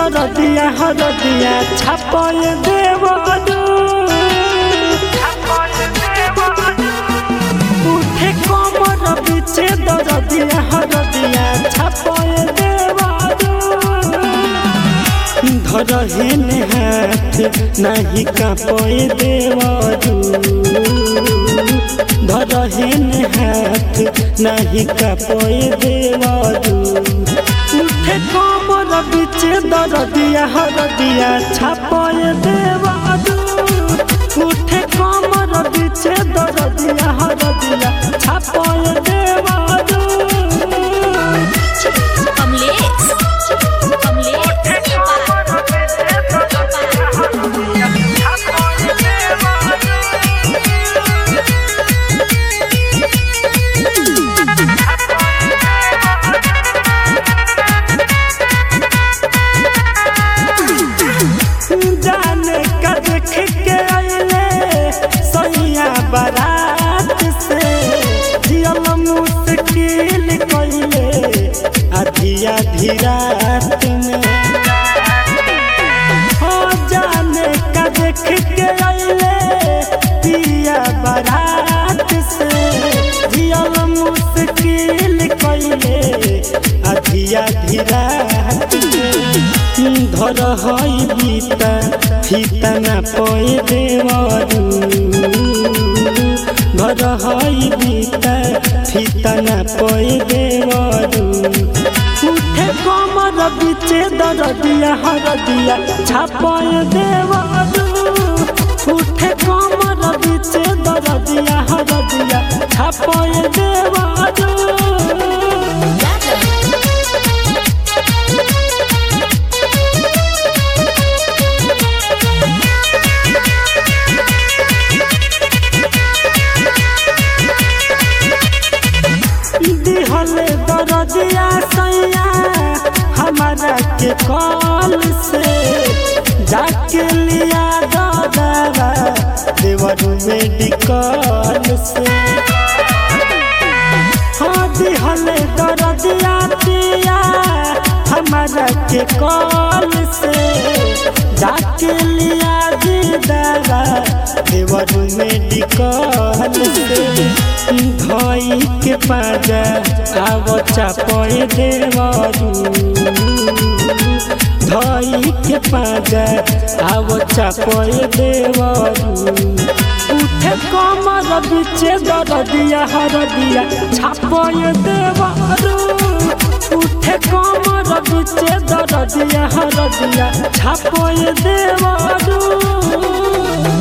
दरदिया हरदिया छापय देवरू उठे कमर बिचे दरदिया हरदिया छापय देवरू धरहेन हाथ नहीं कापय देवरू धरहेन हाथ नहीं कापय देवरू उठे कमर बिचे दरदिया हरदिया छापय देवरू उठे कमर बिचे दरदिया हरदिया छापय देवरू कमलेश कमलेश जाने का देख के आइले सैया बारात से जियल मुश्किल कइले आधिया धीरात में हो जाने का देख के आइले पिया बारात से जियल मुश्किल कइले आधिया धीरात में धर हई बीता फीता ना पय देवरू धर हई बीता फीता ना पय देवरू उठे कमर बिचे दरदिया हरदिया छापय देवरू उठे कमर बिचे दरदिया हरदिया छापय देवरू दिहले दरदिया सैया हमारा के कॉल से जाके लिया दादा देवरू मेडिकल से हाँ दिहले दरदिया दिया हमारा के कॉल से जाके लिया दी दादा देवरू मेडिकल से धई के पाजा आव चापय देवरू धई के पाजा आव चापय देवरू उठे कमर बिचे दरदिया हरदिया छापय देवरू उठे कमर बिचे दरदिया हरदिया छापय देवरू